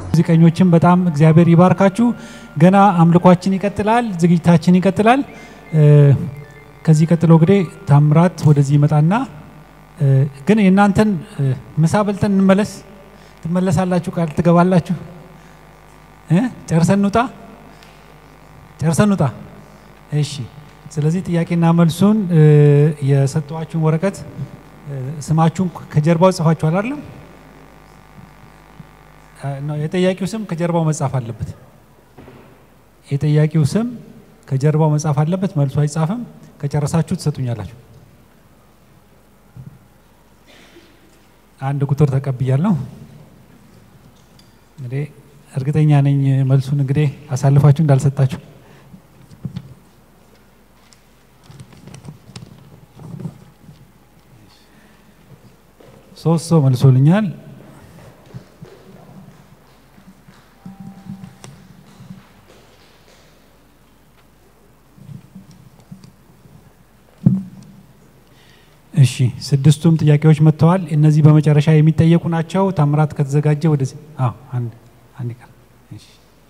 ሙዚቀኞችን በጣም እግዚአብሔር ይባርካችሁ። ገና አምልኳችን ይቀጥላል፣ ዝግጅታችን ይቀጥላል። እ፣ ከዚህ ቀጥሎ እንግዲህ ታምራት ወደዚህ ይመጣና እ፣ ግን የእናንተን እ፣ ምሳ በልተን እንመለስ። ትመለሳላችሁ? ቃል ትገባላችሁ? እ? ጨርሰን እንውጣ፣ ጨርሰን እንውጣ። እሺ። ስለዚህ ጥያቄና መልሱን እ፣ የሰጠኋችሁን ወረቀት እ፣ ስማችሁን ከጀርባው ጽፋችኋል አይደለም? እ፣ ነው የጠያቂው ስም ከጀርባው መጻፍ አለበት። የጠያቂው ስም ከጀርባው መጻፍ አለበት። መልሱ አይጻፍም። ከጨረሳችሁ ትሰጡኛላችሁ። አንድ ቁጥር ተቀብያለሁ። እንግዲህ እርግጠኛ ነኝ መልሱን እንግዲህ አሳልፋችሁ እንዳልሰጣችሁ። ሶስት ሰው መልሶልኛል። እሺ ስድስቱም ጥያቄዎች መጥተዋል። እነዚህ በመጨረሻ የሚጠየቁ ናቸው። ታምራት ከተዘጋጀ ወደዚህ አዎ፣ አንድ አንድ ቀር እሺ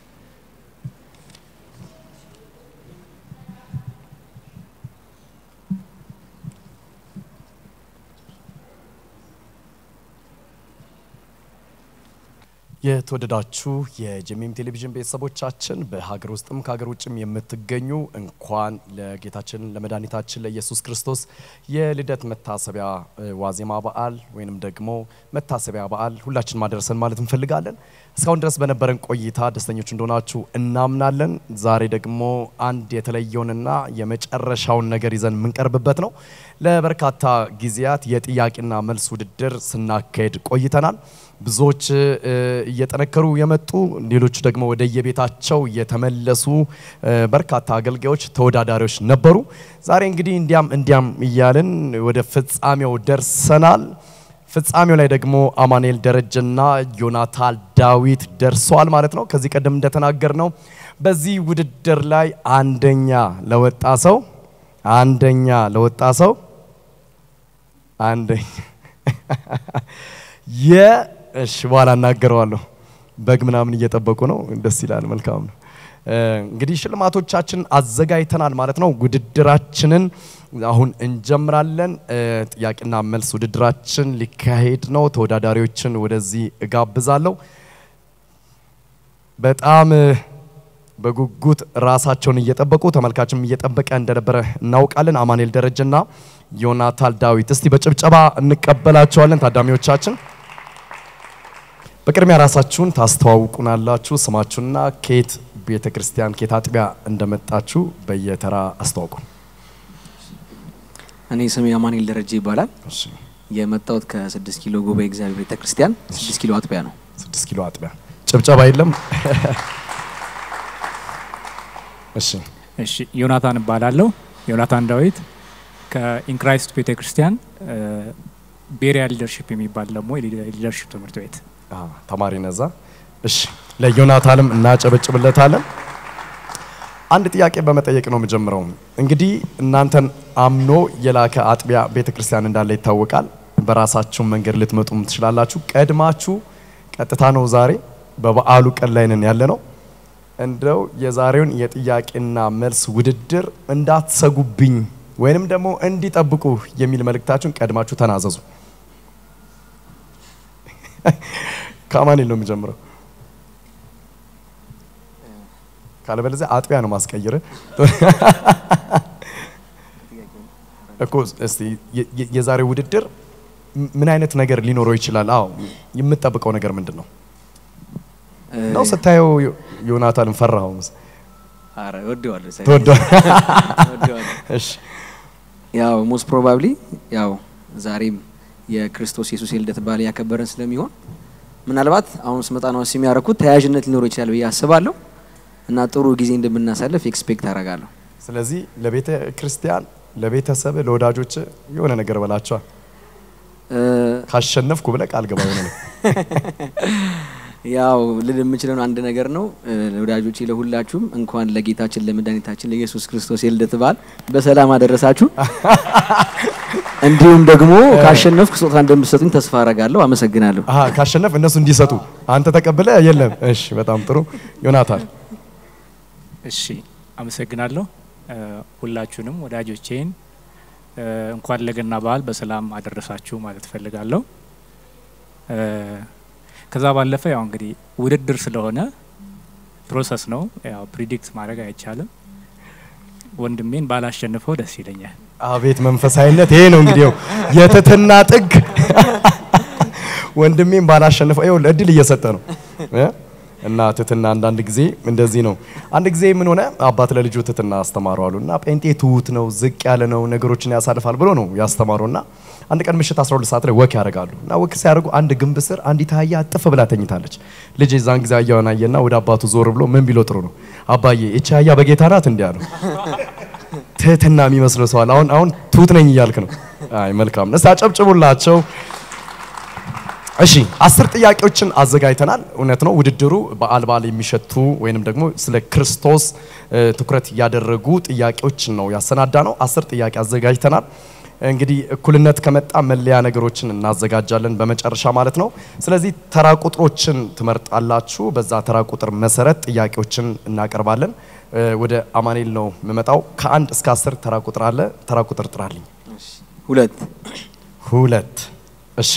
የተወደዳችሁ የጀሚም ቴሌቪዥን ቤተሰቦቻችን በሀገር ውስጥም ከሀገር ውጭም የምትገኙ እንኳን ለጌታችን ለመድኃኒታችን ለኢየሱስ ክርስቶስ የልደት መታሰቢያ እ፣ ዋዜማ በዓል ወይንም ደግሞ መታሰቢያ በዓል ሁላችን ማደረሰን ማለት እንፈልጋለን። እስካሁን ድረስ በነበረን ቆይታ ደስተኞች እንደሆናችሁ እናምናለን። ዛሬ ደግሞ አንድ የተለየውንና የመጨረሻውን ነገር ይዘን የምንቀርብበት ነው። ለበርካታ ጊዜያት የጥያቄና መልስ ውድድር ስናካሄድ ቆይተናል። ብዙዎች እ፣ እየጠነከሩ የመጡ ሌሎቹ ደግሞ ወደ የቤታቸው የተመለሱ እ፣ በርካታ አገልጋዮች ተወዳዳሪዎች ነበሩ። ዛሬ እንግዲህ እንዲያም እንዲያም እያልን ወደ ፍጻሜው ደርሰናል። ፍጻሜው ላይ ደግሞ አማኑኤል ደረጀና ዮናታን ዳዊት ደርሰዋል ማለት ነው። ከዚህ ቀደም እንደተናገር ነው በዚህ ውድድር ላይ አንደኛ ለወጣ ሰው አንደኛ ለወጣ ሰው አንደኛ የ እሺ በኋላ እናገረዋለሁ። በግ ምናምን እየጠበቁ ነው። ደስ ይላል። መልካም ነው። እ፣ እንግዲህ ሽልማቶቻችን አዘጋጅተናል ማለት ነው። ውድድራችንን አሁን እንጀምራለን። እ፣ ጥያቄና መልስ ውድድራችን ሊካሄድ ነው። ተወዳዳሪዎችን ወደዚህ እጋብዛለሁ። በጣም እ፣ በጉጉት ራሳቸውን እየጠበቁ ተመልካችም እየጠበቀ እንደነበረ እናውቃለን። አማኑኤል ደረጀና ዮናታን ዳዊት እስቲ በጭብጨባ እንቀበላቸዋለን ታዳሚዎቻችን። በቅድሚያ ራሳችሁን ታስተዋውቁናላችሁ። ስማችሁና ከየት ቤተ ክርስቲያን ከየት አጥቢያ እንደመጣችሁ በየተራ አስተዋውቁ። እኔ ስሜ አማኑኤል ደረጀ ይባላል። እሺ፣ የመጣሁት ከስድስት ኪሎ ጉባኤ እግዚአብሔር ቤተ ክርስቲያን ስድስት ኪሎ አጥቢያ ነው። ስድስት ኪሎ አጥቢያ ጭብጨባ የለም። እሺ፣ እሺ ዮናታን እባላለሁ። ዮናታን ዳዊት ከኢንክራይስት ቤተ ክርስቲያን ቤሪያ ሊደርሽፕ የሚባል ደግሞ የሊደርሽፕ ትምህርት ቤት አዎ፣ ተማሪ ነዛ። እሺ፣ ለዮናታንም እናጨበጭብለታለን። አንድ ጥያቄ በመጠየቅ ነው የምጀምረው። እንግዲህ እናንተን አምኖ የላከ አጥቢያ ቤተ ክርስቲያን እንዳለ ይታወቃል። በራሳችሁ መንገድ ልትመጡም ትችላላችሁ። ቀድማችሁ ቀጥታ ነው ዛሬ በበዓሉ ቀን ላይ ነን ያለ ነው። እንደው የዛሬውን የጥያቄና መልስ ውድድር እንዳትሰጉብኝ ወይንም ደግሞ እንዲጠብቁ የሚል መልእክታችሁን ቀድማችሁ ተናዘዙ። ከአማኑኤል ነው የሚጀምረው። ካለበለዚያ አጥቢያ ነው ማስቀይር እኮ። እስቲ የ- የ- የዛሬው ውድድር ም- ምን አይነት ነገር ሊኖረው ይችላል? አዎ የምትጠብቀው ነገር ምንድን ነው? ነው ስታየው ዮ- ዮናታንን ፈራኸው? መስ- አረ ወደዋለሁ ሳይ- ተወዷል። ወደዋለሁ። እሺ ያው ሞስት ፕሮባብሊ ያው ዛሬም የክርስቶስ ኢየሱስ የልደት በዓል ያከበረን ስለሚሆን ምናልባት አሁን ስመጣ ነው የሚያደርኩት ተያያዥነት ሊኖረው ይችላል ብዬ አስባለሁ እና ጥሩ ጊዜ እንደምናሳልፍ ኤክስፔክት አደርጋለሁ። ስለዚህ ለቤተ ክርስቲያን፣ ለቤተሰብ፣ ለወዳጆች የሆነ ነገር በላቸዋል። እ፣ ካሸነፍኩ ብለህ ቃል ገባ። የሆነ ነገር ያው ልል የምችለው አንድ ነገር ነው እ፣ ወዳጆቼ፣ ለሁላችሁም እንኳን ለጌታችን ለመድኃኒታችን ለኢየሱስ ክርስቶስ የልደት በዓል በሰላም አደረሳችሁ። እንዲሁም ደግሞ ካሸነፍኩ ስጦታ እንደምትሰጡኝ ተስፋ አረጋለሁ። አመሰግናለሁ። አሀ ካሸነፍ እነሱ እንዲሰጡ አንተ ተቀብለ የለም። እሺ በጣም ጥሩ ዮናታን። እሺ አመሰግናለሁ። እ፣ ሁላችሁንም ወዳጆቼን እ፣ እንኳን ለገና በዓል በሰላም አደረሳችሁ ማለት እፈልጋለሁ። እ፣ ከዛ ባለፈ ያው እንግዲህ ውድድር ስለሆነ ፕሮሰስ ነው፣ ያው ፕሪዲክት ማድረግ አይቻልም። ወንድሜን ባላሸንፈው ደስ ይለኛል። አቤት መንፈሳዊነት! ይሄ ነው እንግዲህ የትትና ጥግ። ወንድሜም ባላሸንፈው ይኸውልህ እድል እየሰጠ ነው እ? እና ትትና አንዳንድ ጊዜ እንደዚህ ነው። አንድ ጊዜ ምን ሆነ አባት ለልጁ ትትና አስተማሩ አሉ እና ጴንጤ ትሁት ነው፣ ዝቅ ያለ ነው፣ ነገሮችን ያሳልፋል ብሎ ነው ያስተማሩ እና አንድ ቀን ምሽት 12 ሰዓት ላይ ወክ ያደርጋሉ እና ወክ ሲያደርጉ አንድ ግንብ ስር አንዲት አህያ ጥፍ ብላ ተኝታለች። ልጅ የዛን ጊዜ አህያውን አየና ወደ አባቱ ዞር ብሎ ምን ቢሎ ጥሩ ነው አባዬ እቺ አህያ በጌታ ናት እንዲህ አለው። ትህትና የሚመስለው ሰዋል። አሁን አሁን ትሁት ነኝ እያልክ ነው። አይ መልካም ነው። እስቲ አጨብጭቡላቸው። እሺ አስር ጥያቄዎችን አዘጋጅተናል። እውነት ነው ውድድሩ በዓል በዓል የሚሸቱ ወይንም ደግሞ ስለ ክርስቶስ እ፣ ትኩረት ያደረጉ ጥያቄዎችን ነው ያሰናዳ ነው። አስር ጥያቄ አዘጋጅተናል። እንግዲህ እኩልነት ከመጣ መለያ ነገሮችን እናዘጋጃለን በመጨረሻ ማለት ነው። ስለዚህ ተራ ቁጥሮችን ትመርጣላችሁ። በዛ ተራ ቁጥር መሰረት ጥያቄዎችን እናቀርባለን። እ፣ ወደ አማኔል ነው የምመጣው። ከአንድ እስከ አስር ተራ ቁጥር አለ። ተራ ቁጥር ጥራልኝ። ሁለት ሁለት እሺ።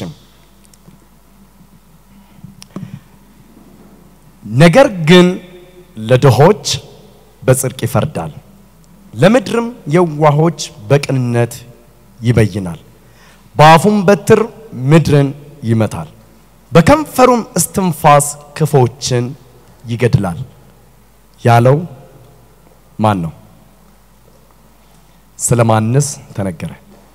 ነገር ግን ለድሆች በጽድቅ ይፈርዳል፣ ለምድርም የዋሆች በቅንነት ይበይናል። በአፉም በትር ምድርን ይመታል፣ በከንፈሩም እስትንፋስ ክፎችን ይገድላል ያለው ማን ነው? ስለ ማንስ ተነገረ?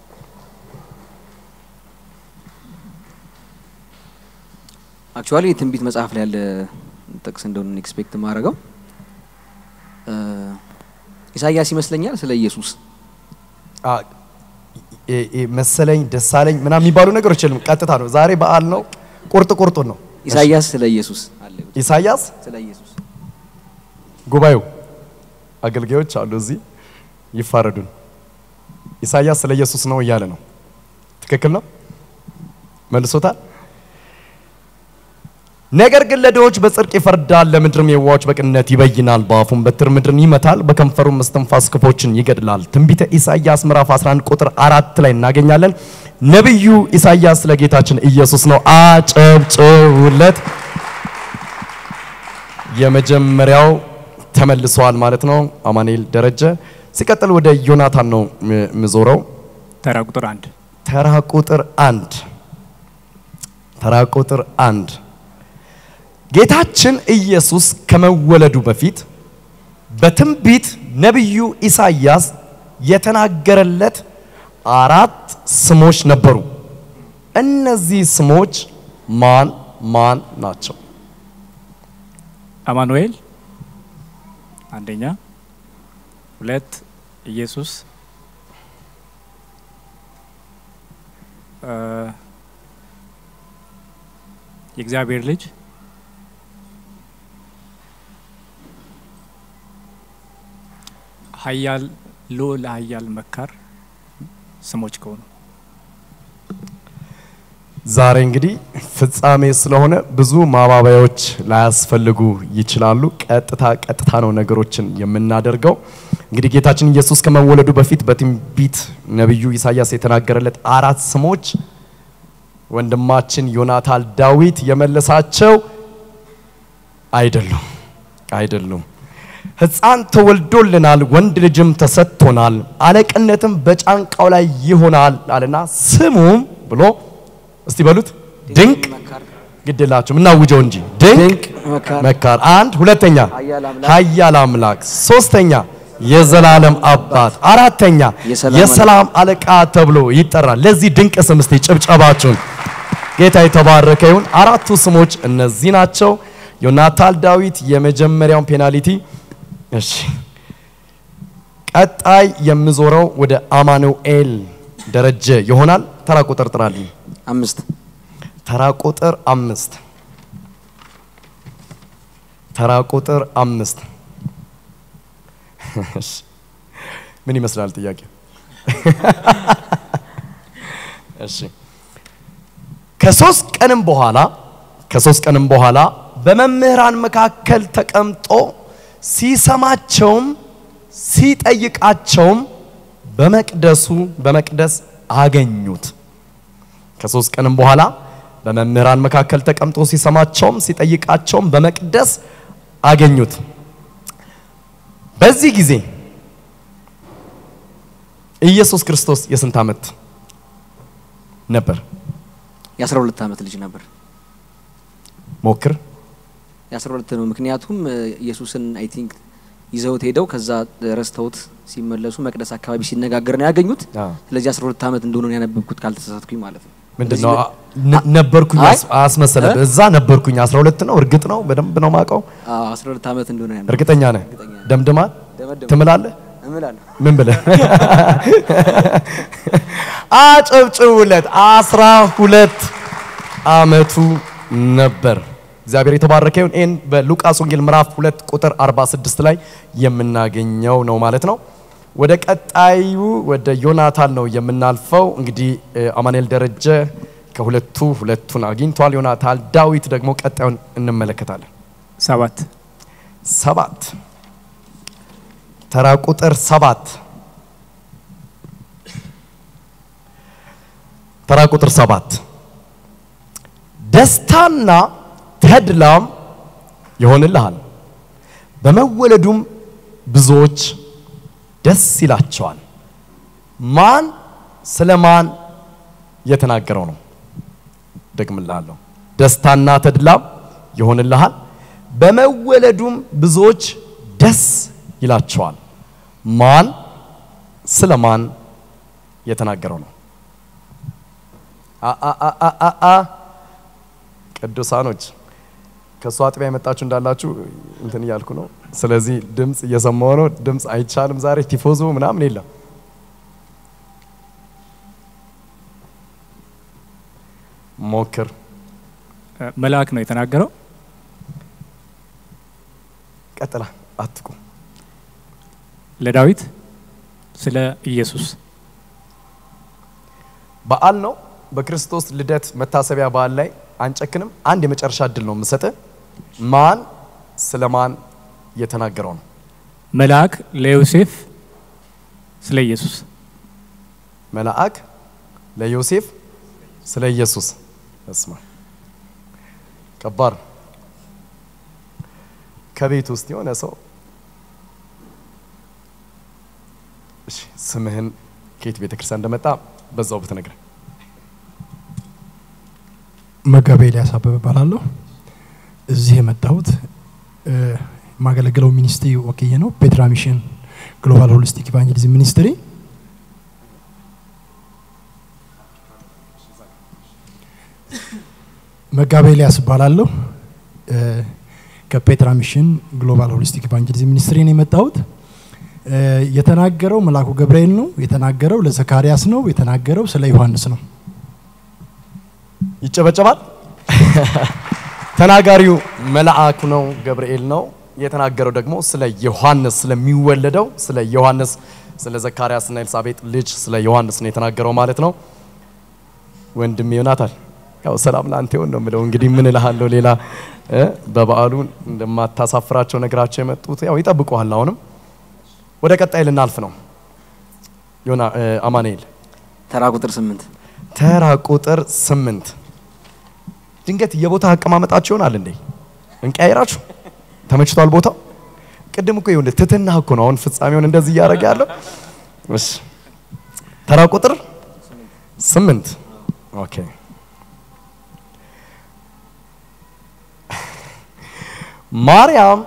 አክቹዋሊ የትንቢት መጽሐፍ ላይ ያለ ጥቅስ እንደሆነ ኤክስፔክት የማደርገው እ፣ ኢሳያስ ይመስለኛል ስለ ኢየሱስ አ፣ እ- እ- መሰለኝ ደሳለኝ ምናምን የሚባሉ ነገሮች የለም። ቀጥታ ነው። ዛሬ በዓል ነው። ቁርጥ ቁርጡን ነው። ኢሳያስ ስለ ኢየሱስ አለ ኢሳያስ ስለ ኢየሱስ ጉባኤው አገልጋዮች አሉ እዚህ ይፋረዱን። ኢሳያስ ስለ ኢየሱስ ነው እያለ ነው። ትክክል ነው። መልሶታል። ነገር ግን ለድሆች በጽድቅ ይፈርዳል፣ ለምድርም የዋዎች በቅንነት ይበይናል። በአፉም በትር ምድርን ይመታል፣ በከንፈሩም እስትንፋስ ክፎችን ይገድላል። ትንቢተ ኢሳያስ ምዕራፍ 11 ቁጥር አራት ላይ እናገኛለን። ነቢዩ ኢሳያስ ስለ ጌታችን ኢየሱስ ነው። አጨብጭቡለት። የመጀመሪያው ተመልሰዋል ማለት ነው። አማኑኤል ደረጀ። ሲቀጥል ወደ ዮናታን ነው ም- ምዞረው። ተራ ቁጥር አንድ ተራ ቁጥር አንድ ተራ ቁጥር አንድ ጌታችን ኢየሱስ ከመወለዱ በፊት በትንቢት ነቢዩ ኢሳያስ የተናገረለት አራት ስሞች ነበሩ። እነዚህ ስሞች ማን ማን ናቸው? አማኑኤል አንደኛ፣ ሁለት ኢየሱስ እ፣ የእግዚአብሔር ልጅ ኃያል ልዑል ኃያል መካር ስሞች ከሆኑ ዛሬ እንግዲህ ፍጻሜ ስለሆነ ብዙ ማባበያዎች ላያስፈልጉ ይችላሉ። ቀጥታ ቀጥታ ነው ነገሮችን የምናደርገው። እንግዲህ ጌታችን ኢየሱስ ከመወለዱ በፊት በትንቢት ነቢዩ ኢሳያስ የተናገረለት አራት ስሞች ወንድማችን ዮናታን ዳዊት የመለሳቸው አይደሉም አይደሉም። ሕፃን ተወልዶልናል፣ ወንድ ልጅም ተሰጥቶናል፣ አለቅነትም በጫንቃው ላይ ይሆናል አለና ስሙም ብሎ እስቲ በሉት ድንቅ ግድላችሁ ምናውጀው እንጂ ድንቅ ድንቅ መካር መካር አንድ ሁለተኛ ኃያል አምላክ ኃያል አምላክ ሶስተኛ የዘላለም አባት አራተኛ የሰላም የሰላም አለቃ ተብሎ ይጠራል። ለዚህ ድንቅ ስም እስቲ ጭብጨባችሁን ጌታ የተባረከ ይሁን። አራቱ ስሞች እነዚህ ናቸው። ዮናታን ዳዊት የመጀመሪያውን ፔናልቲ እሺ። ቀጣይ የምዞረው ወደ አማኑኤል ደረጀ ይሆናል። ተራ ቁጥር ጥራልኝ። አምስት ተራ ቁጥር አምስት ተራ ቁጥር አምስት እሺ፣ ምን ይመስላል ጥያቄው? እሺ ከሶስት ቀንም በኋላ ከሶስት ቀንም በኋላ በመምህራን መካከል ተቀምጦ ሲሰማቸውም ሲጠይቃቸውም በመቅደሱ በመቅደስ አገኙት። ከሶስት ቀንም በኋላ በመምህራን መካከል ተቀምጦ ሲሰማቸውም ሲጠይቃቸውም በመቅደስ አገኙት። በዚህ ጊዜ ኢየሱስ ክርስቶስ የስንት ዓመት ነበር? የአስራ ሁለት ዓመት ልጅ ነበር። ሞክር። የአስራ ሁለት ነው። ምክንያቱም እ፣ ኢየሱስን አይ ቲንክ ይዘውት ሄደው ከዛ ረስተውት ሲመለሱ መቅደስ አካባቢ ሲነጋገር ነው ያገኙት። አዎ። ስለዚህ አስራ ሁለት ዓመት እንደሆነ ነው ያነበብኩት ካልተሳሳትኩኝ ማለት ነው። ምንድን በዚህ ነው ነ- ነበርኩኝ አይ፣ አስ- አስመሰለብህ። እ? እዛ ነበርኩኝ 12 ነው። እርግጥ ነው በደንብ ነው ማውቀው። አዎ፣ አስራ ሁለት ዓመት እንደሆነ ነው ያነበብኩት። እርግጠኛ ነህ? እርግጠኛ ነኝ። ደምድማ ደመደምኩ። ትምላለህ? እምላለሁ። ምን ብለህ አጨብጭቡለት። አስራ ሁለት አመቱ ነበር። እግዚአብሔር የተባረከ ይሁን። ይህን በሉቃስ ወንጌል ምዕራፍ ሁለት ቁጥር 46 ላይ የምናገኘው ነው ማለት ነው። ወደ ቀጣዩ ወደ ዮናታን ነው የምናልፈው። እንግዲህ እ፣ አማኑኤል ደረጀ ከሁለቱ ሁለቱን አግኝቷል። ዮናታን ዳዊት ደግሞ ቀጣዩን እንመለከታለን። ሰባት ሰባት ተራ ቁጥር ሰባት ተራ ቁጥር ሰባት ደስታና ተድላም ይሆንልሃል፣ በመወለዱም ብዙዎች ደስ ይላቸዋል። ማን ስለ ማን የተናገረው ነው? ደግምልሃለሁ። ደስታና ተድላም ይሆንልሃል፣ በመወለዱም ብዙዎች ደስ ይላቸዋል። ማን ስለ ማን የተናገረው ነው? አ አ አ አ አ አ ቅዱሳኖች ከእሱ አጥቢያ የመጣችሁ እንዳላችሁ እንትን እያልኩ ነው። ስለዚህ ድምፅ እየሰማሁ ነው። ድምፅ አይቻልም ዛሬ ቲፎዞ ምናምን የለም። ሞክር። እ፣ መልአክ ነው የተናገረው። ቀጥላ አትቁ። ለዳዊት ስለ ኢየሱስ በዓል ነው። በክርስቶስ ልደት መታሰቢያ በዓል ላይ አንጨክንም። አንድ የመጨረሻ እድል ነው የምሰጥ። ማን ስለ ማን የተናገረው ነው? መልአክ ለዮሴፍ ስለ ኢየሱስ መልአክ ለዮሴፍ ስለ ኢየሱስ። እስማ ከባድ ነው። ከቤት ውስጥ የሆነ ሰው እሺ፣ ስምህን ከየት ቤተ ክርስቲያን እንደመጣ በዛው ብትነግረን። መጋቤ ኤልያስ አበበ እባላለሁ። እዚህ የመጣሁት እ፣ የማገለግለው ሚኒስትሪ ወክዬ ነው። ፔትራ ሚሽን ግሎባል ሆሊስቲክ ኢቫንጀሊዝም ሚኒስትሪ መጋቤ ኤልያስ እባላለሁ። እ፣ ከፔትራ ሚሽን ግሎባል ሆሊስቲክ ኢቫንጀሊዝም ሚኒስትሪ ነው የመጣሁት። እ፣ የተናገረው መልአኩ ገብርኤል ነው። የተናገረው ለዘካርያስ ነው። የተናገረው ስለ ዮሐንስ ነው። ይጨበጨባል። ተናጋሪው መልአኩ ነው፣ ገብርኤል ነው። የተናገረው ደግሞ ስለ ዮሐንስ ስለሚወለደው ስለ ዮሐንስ ስለ ዘካርያስና ኤልሳቤጥ ልጅ ስለ ዮሐንስ ነው የተናገረው ማለት ነው። ወንድም ዮናታን ያው ሰላም ላንተ ይሁን ነው የምለው። እንግዲህ ምን እልሃለሁ ሌላ እ በበዓሉ እንደማታሳፍራቸው ነግራቸው የመጡት ያው ይጠብቁሃል። አሁንም ወደ ቀጣይ ልናልፍ ነው። ዮና እ፣ አማኑኤል ተራ ቁጥር ስምንት ተራ ቁጥር ስምንት ድንገት የቦታ አቀማመጣችሁ ይሆናል እንዴ? እንቀያይራችሁ ተመችቷል ቦታው? ቅድም እኮ ይሁን ትትና እኮ ነው አሁን ፍጻሜውን እንደዚህ እያደረገ ያለው። እሺ ተራ ቁጥር ስምንት ኦኬ። ማርያም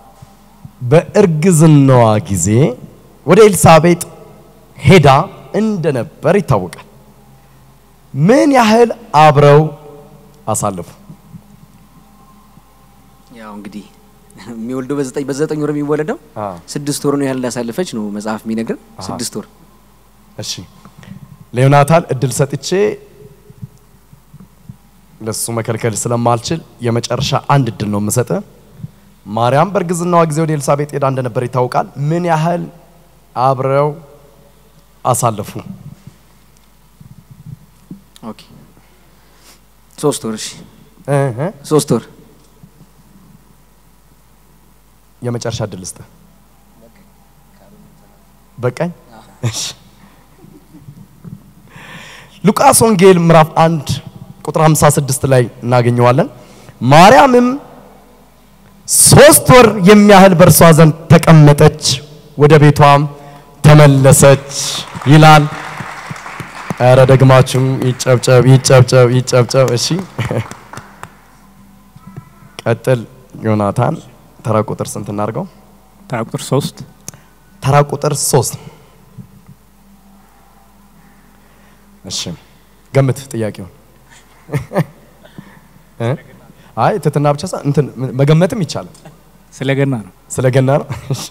በእርግዝናዋ ጊዜ ወደ ኤልሳቤጥ ሄዳ እንደነበር ይታወቃል። ምን ያህል አብረው አሳለፉ? ያው እንግዲህ የሚወልደው በዘጠኝ በዘጠኝ ወር የሚወለደው አ ስድስት ወር ነው ያህል እንዳሳለፈች ነው መጽሐፍ የሚነግር አሃ። ስድስት ወር እሺ ለዮናታን እድል ሰጥቼ ለሱ መከልከል ስለማልችል የመጨረሻ አንድ እድል ነው የምሰጥ። ማርያም በእርግዝናዋ ጊዜ ወደ ኤልሳቤጥ ሄዳ እንደነበር ይታወቃል። ምን ያህል አብረው አሳለፉ? ኦኬ ሶስት ወር እሺ እህ፣ ሶስት ወር የመጨረሻ እድል ስጥህ። በቃኝ። እሺ። ሉቃስ ወንጌል ምዕራፍ 1 ቁጥር 56 ላይ እናገኘዋለን። ማርያምም ሶስት ወር የሚያህል በእርሷ ዘንድ ተቀመጠች፣ ወደ ቤቷም ተመለሰች ይላል። ኧረ ደግማችሁ ይጨብጨብ ይጨብጨብ ይጨብጨብ። እሺ ቀጥል ዮናታን። ተራ ቁጥር ስንት እናድርገው? ተራ ቁጥር ሶስት ተራ ቁጥር ሶስት እሺ ገምት ጥያቄውን እ? አይ ትትና ብቻ ሳ እንትን መገመትም ይቻላል ስለ ገና ነው። ስለ ገና ነው እሺ።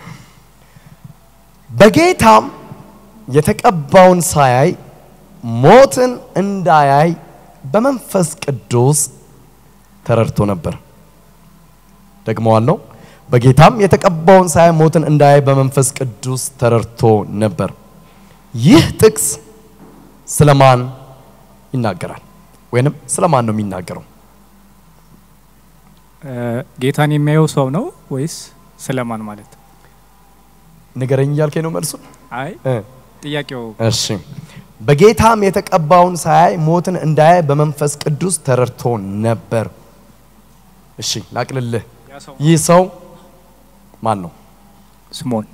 በጌታም የተቀባውን ሳያይ ሞትን እንዳያይ በመንፈስ ቅዱስ ተረድቶ ነበር ደግመዋለሁ በጌታም የተቀባውን ሳያይ ሞትን እንዳያይ በመንፈስ ቅዱስ ተረድቶ ነበር ይህ ጥቅስ ስለማን ይናገራል ወይንም ስለማን ነው የሚናገረው እ፣ ጌታን የሚያየው ሰው ነው ወይስ ስለማን ማለት? ንገረኝ እያልከኝ ነው መልሱ አይ እ ጥያቄው እሺ በጌታም የተቀባውን ሳያይ ሞትን እንዳያይ በመንፈስ ቅዱስ ተረድቶ ነበር እሺ ላቅልልህ ያ ሰው ይህ ሰው ማን ነው ስምዖን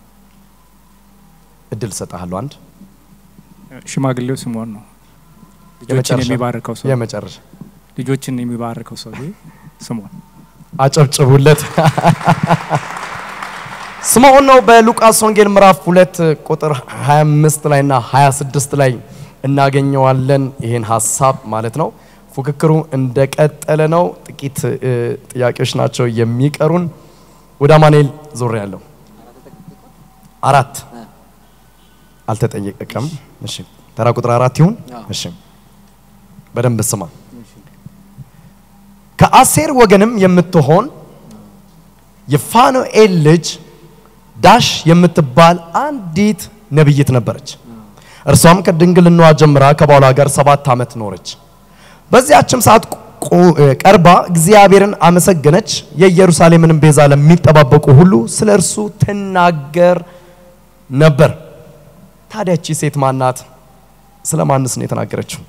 እድል ሰጣለሁ አንድ ሽማግሌው ስምዖን ነው። ልጆችን የመጨረሻ የሚባርከው ሰው የመጨረሻ ልጆችን የሚባርከው ሰው ስምዖን አጨብጭቡለት ስምዖን ነው በሉቃስ ወንጌል ምዕራፍ ሁለት ቁጥር 25 ላይ እና 26 ላይ እናገኘዋለን ይህን ሀሳብ ማለት ነው ፉክክሩ እንደቀጠለ ነው ጥቂት እ, ጥያቄዎች ናቸው የሚቀሩን ወደ አማኑኤል ዞር ያለው አራት አልተጠየቀም እሺ ተራ ቁጥር አራት ይሁን አዎ። እሺ በደንብ ስማ ከአሴር ወገንም የምትሆን የፋኑኤል ልጅ ዳሽ የምትባል አንዲት ነብይት ነበረች። እርሷም ከድንግልናዋ ጀምራ ከባሏ ጋር ሰባት ዓመት ኖረች። በዚያችም ሰዓት ቁ- ቀርባ እግዚአብሔርን አመሰገነች። የኢየሩሳሌምንም ቤዛ ለሚጠባበቁ ሁሉ ስለ እርሱ ትናገር ነበር። ታዲያ እቺ ሴት ማናት? ስለ ማንስ ነው የተናገረችው?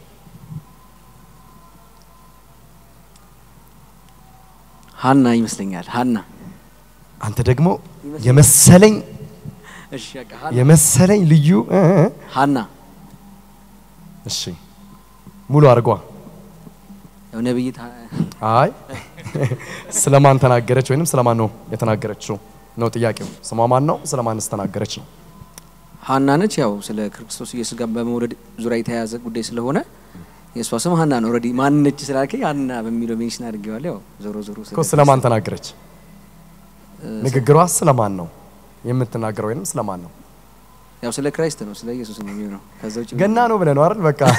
ሀና ይመስለኛል። ሀና አንተ ደግሞ የመሰለኝ እሺ፣ በቃ ሀና የመሰለኝ ልዩ እ እ ሀና እሺ ሙሉ አድርጓ። ያው ነብይት ሀ- አይ ስለማን ተናገረች ወይንም ስለማን ነው የተናገረችው ነው ጥያቄው። ስሟ ማን ነው? ስለማንስ ተናገረች ነው። ሀና ነች። ያው ስለ ክርስቶስ ኢየሱስ ጋር በመውለድ ዙሪያ የተያያዘ ጉዳይ ስለሆነ የእሷ ስም ሀና ነው። ኦልሬዲ ማን ነች ስላልከኝ ሀና በሚለው ሜንሽን አድርጌዋለሁ። ያው ዞሮ ዞሮ ስለ እኮ ስለማን ተናገረች? እ፣ ንግግሯ ስለማን ነው የምትናገረው ወይንም ስለማን ነው? ያው ስለ ክራይስት ነው፣ ስለ ኢየሱስ ነው የሚሆነው። ከዛ ውጭ ገና ነው ብለህ ነው አይደል? በቃ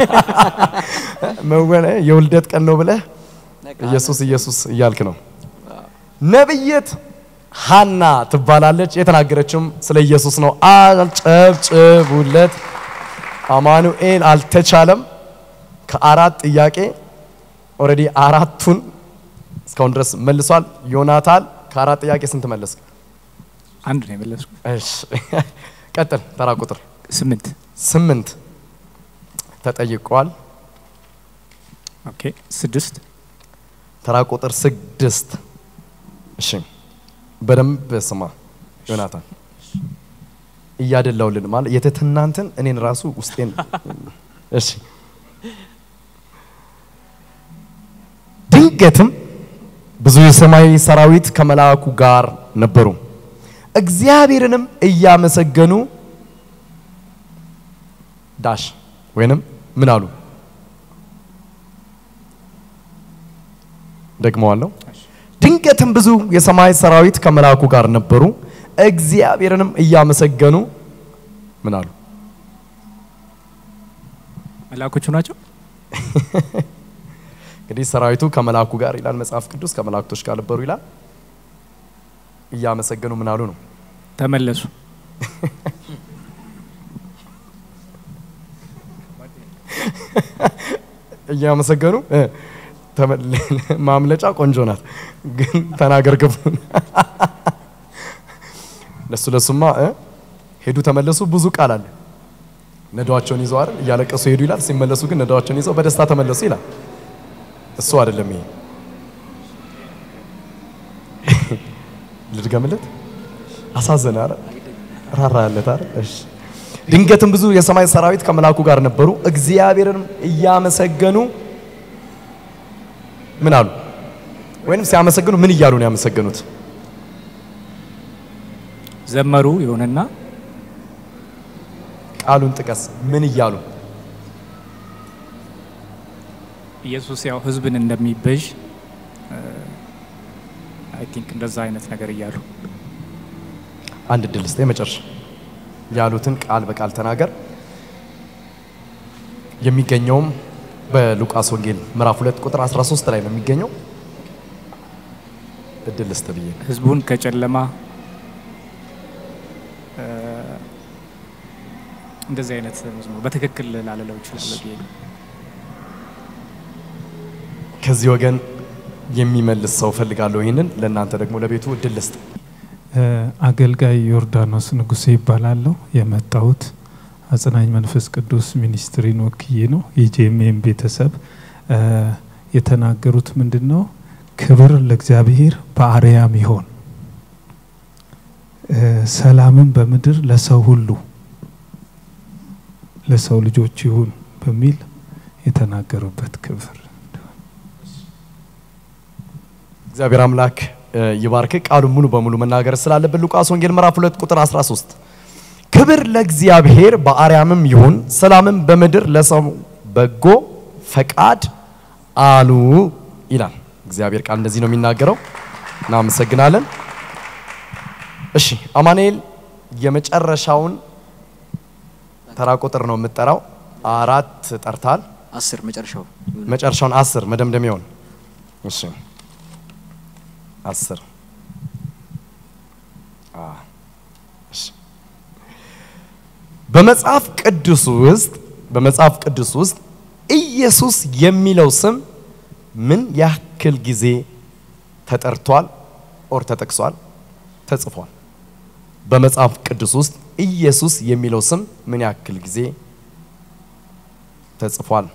መወለ የውልደት ቀን ነው ብለህ በቃ ኢየሱስ ኢየሱስ እያልክ ነው። ነብይት ሀና ትባላለች። የተናገረችውም ስለ ኢየሱስ ነው። አጨብጭቡለት። አማኑኤል አልተቻለም። ከአራት ጥያቄ ኦልሬዲ አራቱን እስካሁን ድረስ መልሷል። ዮናታን ከአራት ጥያቄ ስንት መለስክ? አንድ ነው የመለስኩ። እሺ ቀጥል። ተራ ቁጥር ስምንት ስምንት ተጠይቋል። ኦኬ ስድስት ተራ ቁጥር ስድስት እሺ በደንብ ስማ ዮናታን እያደላውልን ማለት የትትናንትን እኔን ራሱ ውስጤን እሺ ድንገትም ብዙ የሰማይ ሰራዊት ከመልአኩ ጋር ነበሩ እግዚአብሔርንም እያመሰገኑ ዳሽ ወይንም ምን አሉ ደግመዋለሁ ድንገትም ብዙ የሰማይ ሰራዊት ከመልአኩ ጋር ነበሩ እግዚአብሔርንም እያመሰገኑ ምን አሉ መላኮቹ ናቸው። እንግዲህ ሰራዊቱ ከመልአኩ ጋር ይላል መጽሐፍ ቅዱስ ከመላእክቶች ጋር ነበሩ ይላል እያመሰገኑ ምን አሉ ነው? ተመለሱ። እያመሰገኑ እ፣ ተመ- ማምለጫ ቆንጆ ናት፣ ግን ተናገር ክፉን ለሱ ለሱማ እ፣ ሄዱ ተመለሱ ብዙ ቃል አለ። ነዳዋቸውን ይዘው አይደል እያለቀሱ ሄዱ ይላል። ሲመለሱ ግን ነዳዋቸውን ይዘው በደስታ ተመለሱ ይላል። እሱ አይደለም ይሄ ልድገምለት። አሳዘነ አይደል? ራራለት አይደል? እሺ። ድንገትም ብዙ የሰማይ ሰራዊት ከመልአኩ ጋር ነበሩ፣ እግዚአብሔርንም እያመሰገኑ ምን አሉ? ወይንም ሲያመሰግኑ ምን እያሉ ነው ያመሰገኑት? ዘመሩ ይሁንና ቃሉን ጥቀስ። ምን እያሉ? ኢየሱስ ያው ሕዝብን እንደሚበዥ አይ ቲንክ እንደዛ አይነት ነገር እያሉ አንድ እድል ስጠ። የመጨረሻ ያሉትን ቃል በቃል ተናገር። የሚገኘውም በሉቃስ ወንጌል ምዕራፍ 2 ቁጥር 13 ላይ ነው የሚገኘው። እድል ስጥ ብዬ ነው። ሕዝቡን ከጨለማ እ፣ እንደዚህ አይነት መዝሙር በትክክል ላለለው ይችላለሁ ብዬ ነው። ከዚህ ወገን የሚመልስ ሰው ፈልጋለሁ። ይህንን ለእናንተ ደግሞ ለቤቱ እድል ልስጥ። አገልጋይ ዮርዳኖስ ንጉሴ ይባላለሁ። የመጣሁት አጽናኝ መንፈስ ቅዱስ ሚኒስትሪን ወክዬ ነው። የጄኤምኤም ቤተሰብ እ፣ የተናገሩት ምንድን ነው? ክብር ለእግዚአብሔር በአርያም ይሆን እ፣ ሰላምን በምድር ለሰው ሁሉ ለሰው ልጆች ይሁን በሚል የተናገሩበት ክብር እግዚአብሔር አምላክ እ፣ ይባርክ። ቃሉን ሙሉ በሙሉ መናገር ስላለብን ሉቃስ ወንጌል ምዕራፍ 2 ቁጥር 13 ክብር ለእግዚአብሔር በአርያምም ይሁን ሰላምም በምድር ለሰው በጎ ፈቃድ አሉ ይላል። እግዚአብሔር ቃል እንደዚህ ነው የሚናገረው። እናመሰግናለን። እሺ አማኑኤል የመጨረሻውን ተራ ቁጥር ነው የምጠራው። አራት ጠርታል። አስር መጨረሻው መጨረሻውን አስር መደምደሚያውን እሺ አስር አ፣ እሺ። በመጽሐፍ ቅዱስ ውስጥ በመጽሐፍ ቅዱስ ውስጥ ኢየሱስ የሚለው ስም ምን ያክል ጊዜ ተጠርቷል ኦር ተጠቅሷል ተጽፏል? በመጽሐፍ ቅዱስ ውስጥ ኢየሱስ የሚለው ስም ምን ያክል ጊዜ ተጽፏል?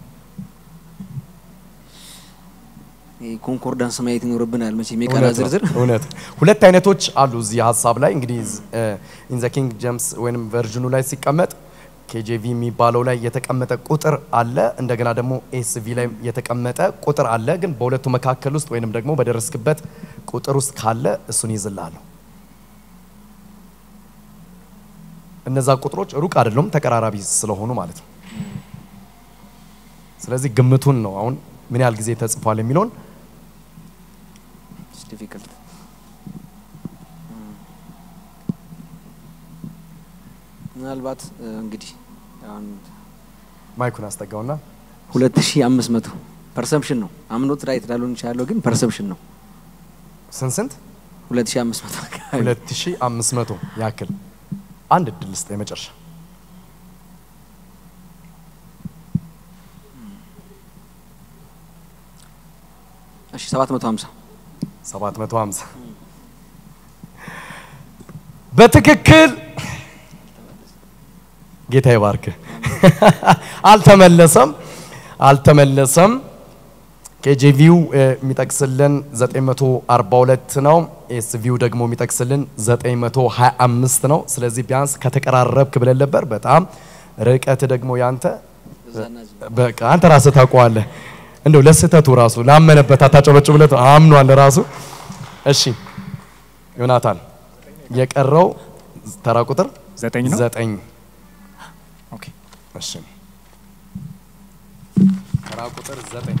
ይሄ ኮንኮርዳንስ ማየት ይኖርብናል መቼም የቃላት እውነት ነው፣ ዝርዝር እውነት ሁለት አይነቶች አሉ እዚህ ሀሳብ ላይ እንግዲህ ኢን ዘ ኪንግ ጀምስ ወይም ቨርዥኑ ላይ ሲቀመጥ ኬጄቪ የሚባለው ላይ የተቀመጠ ቁጥር አለ እንደገና ደግሞ ኤስቪ ላይ የተቀመጠ ቁጥር አለ ግን በሁለቱ መካከል ውስጥ ወይንም ደግሞ በደረስክበት ቁጥር ውስጥ ካለ እሱን ይዝላለሁ እነዛ ቁጥሮች ሩቅ አይደሉም ተቀራራቢ ስለሆኑ ማለት ነው ስለዚህ ግምቱን ነው አሁን ምን ያህል ጊዜ ተጽፏል የሚለውን ዲፊክልት ምናልባት እ፣ እንግዲህ አሁን ማይኩን አስጠጋውና 2500 ፐርሰፕሽን ነው አምኖት ራይት ላልሆን ይችላለሁ ግን ፐርሰፕሽን ነው ስንት ስንት 2500 አካባቢ 2500 ያክል አንድ እድል ስጥ የመጨረሻ እሺ 750 750 በትክክል ጌታ ይባርክ አልተመለሰም አልተመለሰም ኬጄቪው የሚጠቅስልን 942 ነው ኤስቪው ደግሞ የሚጠቅስልን 925 ነው ስለዚህ ቢያንስ ከተቀራረብክ ብለን ነበር በጣም ርቀት ደግሞ ያንተ በቃ አንተ ራስህ ታውቀዋለህ እንደው ለስህተቱ ራሱ ላመነበት አታጨበጭብለት አምኗል ራሱ እሺ ዮናታን የቀረው ተራ ቁጥር ዘጠኝ ነው። ዘጠኝ ኦኬ እሺ ተራ ቁጥር ዘጠኝ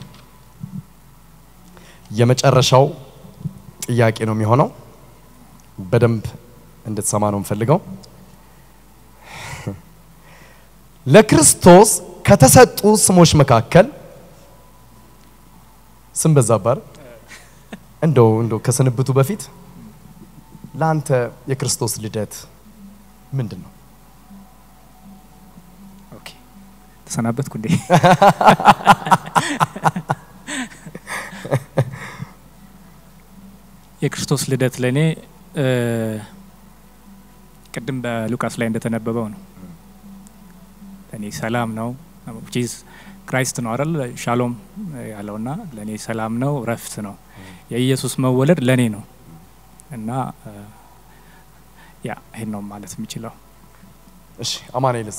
የመጨረሻው ጥያቄ ነው የሚሆነው በደንብ እንድትሰማ ነው የምፈልገው ለክርስቶስ ከተሰጡ ስሞች መካከል ስም በዛባር እንደው እንደው ከስንብቱ በፊት ለአንተ የክርስቶስ ልደት ምንድን ነው? ኦኬ ተሰናበትኩ እንዴ? የክርስቶስ ልደት ለእኔ እ፣ ቅድም በሉቃስ ላይ እንደተነበበው ነው። ለእኔ ሰላም ነው ቺዝ ክራይስት ነው አይደል ሻሎም ያለውና ለእኔ ሰላም ነው፣ ረፍት ነው። የኢየሱስ መወለድ ለእኔ ነው እና እ፣ ያ ይሄን ነው ማለት የምችለው። እሺ አማኑኤልስ?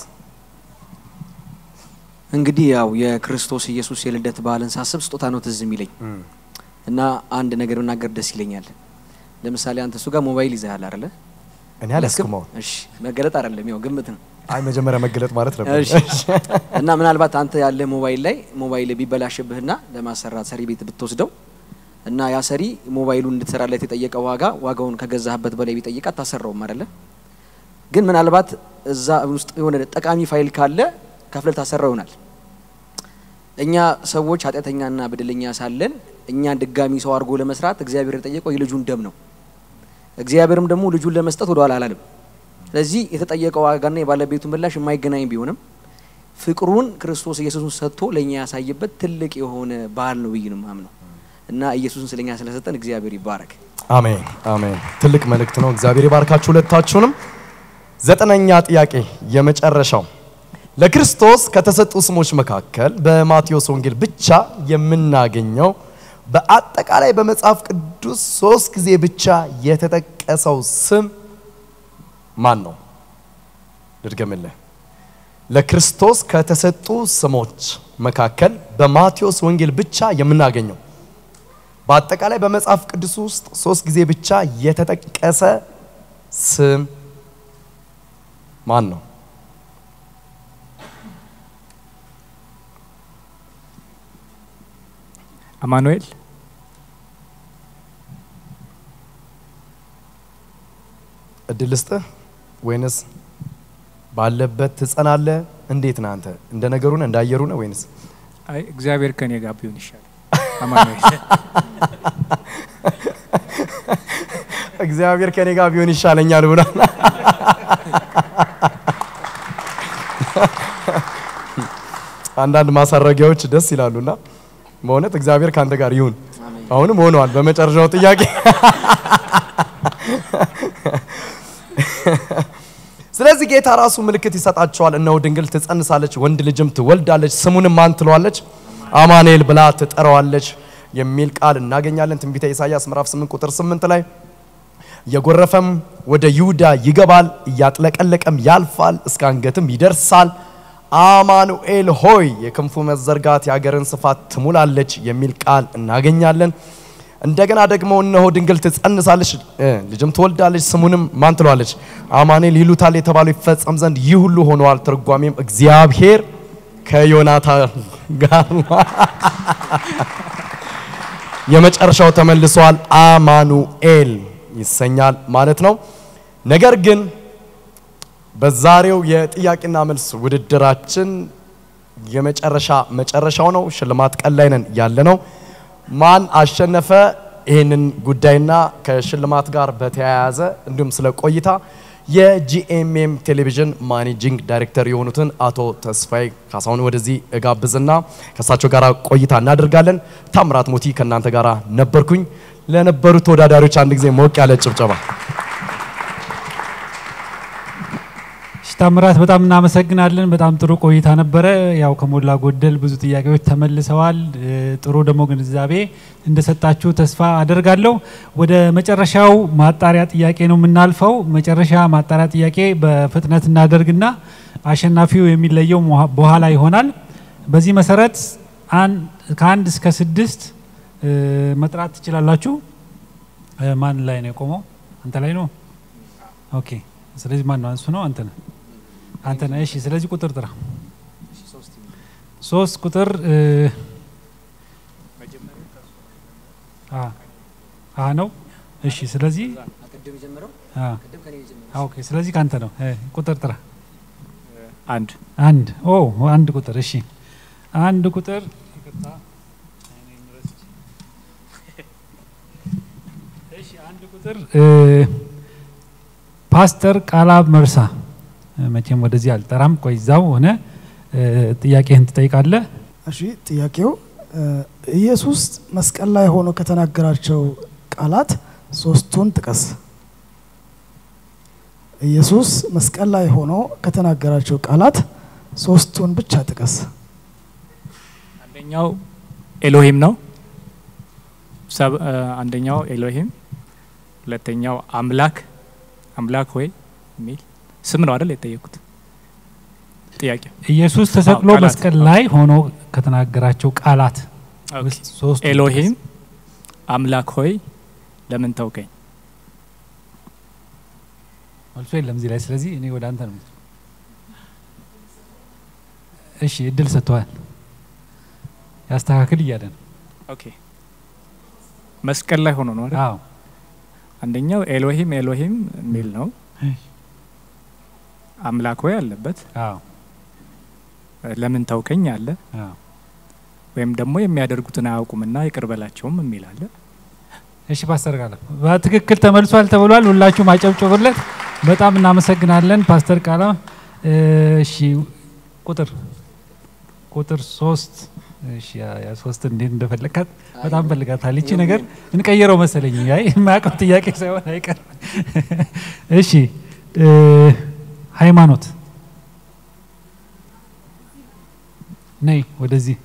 እንግዲህ ያው የክርስቶስ ኢየሱስ የልደት በዓልን ሳስብ ስጦታ ነው ትዝ የሚለኝ እና አንድ ነገር ብናገር ደስ ይለኛል። ለምሳሌ አንተ እሱ ጋር ሞባይል ይዘሃል አይደለ? እኔ አልያዝኩም አሁን። እሺ፣ መገለጥ አይደለም ያው ግምት ነው። አይ መጀመሪያ መገለጥ ማለት ነበር። እሺ። እና ምናልባት አንተ ያለ ሞባይል ላይ ሞባይል ቢበላሽብህና ለማሰራት ሰሪ ቤት ብትወስደው እና ያ ሰሪ ሞባይሉን እንድትሰራለት የጠየቀ ዋጋ ዋጋውን ከገዛህበት በላይ ቢጠይቅ አታሰራውም አይደለ? ግን ምናልባት እዛ ውስጥ የሆነ ጠቃሚ ፋይል ካለ ከፍለህ ታሰራው ይሆናል። እኛ ሰዎች ኃጢአተኛና በደለኛ ሳለን እኛን ድጋሚ ሰው አድርጎ ለመስራት እግዚአብሔር የጠየቀው የልጁን ደም ነው። እግዚአብሔርም ደግሞ ልጁን ለመስጠት ወደ ኋላ አላለም። ስለዚህ የተጠየቀው ዋጋና የባለቤቱ ምላሽ የማይገናኝ ቢሆንም ፍቅሩን ክርስቶስ ኢየሱስን ሰጥቶ ለእኛ ያሳየበት ትልቅ የሆነ በዓል ነው ብዬ ነው የማምነው እና ኢየሱስን ስለኛ ስለሰጠን እግዚአብሔር ይባረክ። አሜን አሜን። ትልቅ መልእክት ነው። እግዚአብሔር ይባርካችሁ ሁለታችሁንም። ዘጠነኛ ጥያቄ የመጨረሻው ለክርስቶስ ከተሰጡ ስሞች መካከል በማቴዎስ ወንጌል ብቻ የምናገኘው በአጠቃላይ በመጽሐፍ ቅዱስ ሶስት ጊዜ ብቻ የተጠቀሰው ስም ማን ነው? ልድገምልህ። ለክርስቶስ ከተሰጡ ስሞች መካከል በማቴዎስ ወንጌል ብቻ የምናገኘው በአጠቃላይ በመጽሐፍ ቅዱስ ውስጥ ሶስት ጊዜ ብቻ የተጠቀሰ ስም ማን ነው? አማኑኤል እድል ልስጥህ ወይንስ ባለበት ትጸናለህ? እንዴት ነህ አንተ? እንደ ነገሩ ነህ? እንደ አየሩ ነህ? ወይንስ አይ እግዚአብሔር ከኔ ጋር ቢሆን ይሻላል። አማኑኤል እግዚአብሔር ከኔ ጋር ቢሆን ይሻለኛል ብሏል። አንዳንድ ማሳረጊያዎች ደስ ይላሉና በእውነት እግዚአብሔር ከአንተ ጋር ይሁን። አሁንም ሆነዋል። በመጨረሻው ጥያቄ ስለዚህ ጌታ ራሱ ምልክት ይሰጣቸዋል። እነሆ ድንግል ትጸንሳለች፣ ወንድ ልጅም ትወልዳለች፣ ስሙንም ማን ትለዋለች? አማኑኤል ብላ ትጠራዋለች የሚል ቃል እናገኛለን። ትንቢተ ኢሳይያስ ምዕራፍ 8 ቁጥር 8 ላይ እየጎረፈም ወደ ይሁዳ ይገባል፣ እያጥለቀለቀም ያልፋል፣ እስከ አንገትም ይደርሳል። አማኑኤል ሆይ የክንፉ መዘርጋት የአገርን ስፋት ትሙላለች የሚል ቃል እናገኛለን። እንደገና ደግሞ እነሆ ድንግል ትጸንሳለች እ ልጅም ትወልዳለች ስሙንም ማን ትለዋለች? አማኑኤል ይሉታል የተባለው ይፈጸም ዘንድ ይህ ሁሉ ሆነዋል። ትርጓሜም እግዚአብሔር ከዮናታን ጋር ነው። የመጨረሻው ተመልሷል። አማኑኤል ይሰኛል ማለት ነው። ነገር ግን በዛሬው የጥያቄና መልስ ውድድራችን የመጨረሻ መጨረሻው ነው። ሽልማት ቀን ላይ ነን ያለ ነው። ማን አሸነፈ? ይህንን ጉዳይና ከሽልማት ጋር በተያያዘ እንዲሁም ስለ ቆይታ የጂኤምኤም ቴሌቪዥን ማኔጂንግ ዳይሬክተር የሆኑትን አቶ ተስፋዬ ካሳሁን ወደዚህ እጋብዝና ከእሳቸው ጋር ቆይታ እናደርጋለን። ታምራት ሞቲ ከእናንተ ጋር ነበርኩኝ። ለነበሩት ተወዳዳሪዎች አንድ ጊዜ ሞቅ ያለ ጭብጨባ። እሺ ታምራት በጣም እናመሰግናለን። በጣም ጥሩ ቆይታ ነበረ። ያው ከሞላ ጎደል ብዙ ጥያቄዎች ተመልሰዋል። እ፣ ጥሩ ደግሞ ግንዛቤ እንደሰጣችሁ ተስፋ አደርጋለሁ። ወደ መጨረሻው ማጣሪያ ጥያቄ ነው የምናልፈው። መጨረሻ ማጣሪያ ጥያቄ በፍጥነት እናደርግና አሸናፊው የሚለየው መሃ- በኋላ ይሆናል። በዚህ መሰረት አን- ከአንድ እስከ ስድስት እ፣ መጥራት ትችላላችሁ። እ፣ ማን ላይ ነው የቆመው? አንተ ላይ ነው። ኦኬ። ስለዚህ ማን ነው? እሱ ነው አንተ ነህ? አንተ ነህ። እሺ። ስለዚህ ቁጥር ጥራ። ሶስት ቁጥር እ፣ አ አ ነው። እሺ። ስለዚህ ቅድም የጀመረው አ ቅድም ከኔ የጀመረው አ፣ ኦኬ። ስለዚህ ካንተ ነው። እ፣ ቁጥር ጥራ። አንድ አንድ ኦ አንድ ቁጥር እሺ። አንድ ቁጥር ይቅርታ። እሺ አንድ ቁጥር እ፣ ፓስተር ቃላብ መርሳ መቼም ወደዚህ አልጠራም። ቆይ እዛው ሆነ ጥያቄህን ትጠይቃለህ። እሺ ጥያቄው ኢየሱስ መስቀል ላይ ሆኖ ከተናገራቸው ቃላት ሶስቱን ጥቀስ። ኢየሱስ መስቀል ላይ ሆኖ ከተናገራቸው ቃላት ሶስቱን ብቻ ጥቀስ። አንደኛው ኤሎሂም ነው። ሰብ- እ፣ አንደኛው ኤሎሂም፣ ሁለተኛው አምላክ አምላክ ሆይ የሚል ስም ነው አይደል የጠየቁት ጥያቄ። ኢየሱስ ተሰቅሎ አዎ፣ ቃላት። መስቀል ላይ ሆኖ ከተናገራቸው ቃላት ውስጥ ሶስቱ ኤሎሂም፣ አምላክ ሆይ ለምን ተውከኝ? መልሶ የለም እዚህ ላይ። ስለዚህ እኔ ወደ አንተ ነው። እሺ እድል ሰጥተዋል። ያስተካክል እያለ ነው። ኦኬ መስቀል ላይ ሆኖ ነው አይደል? አዎ አንደኛው ኤሎሂም ኤሎሂም የሚል ነው። አምላክ ሆይ አለበት። አዎ ለምን ተውከኝ አለ። አዎ ወይም ደግሞ የሚያደርጉትን አያውቁምና ይቅር በላቸውም የሚል አለ። እሺ ፓስተር ቃለ በትክክል ተመልሷል ተብሏል። ሁላችሁም አጨብጭቡለት። በጣም እናመሰግናለን ፓስተር ቃለ። እሺ ቁጥር ቁጥር ሶስት እሺ ያ ያ ሶስት እንዴት እንደፈለካት በጣም ፈልጋታል። ይቺ ነገር እንቀይረው መሰለኝ። አይ የማያውቀው ጥያቄ ሳይሆን አይቀርም። እሺ እ፣ ሃይማኖት ነይ ወደዚህ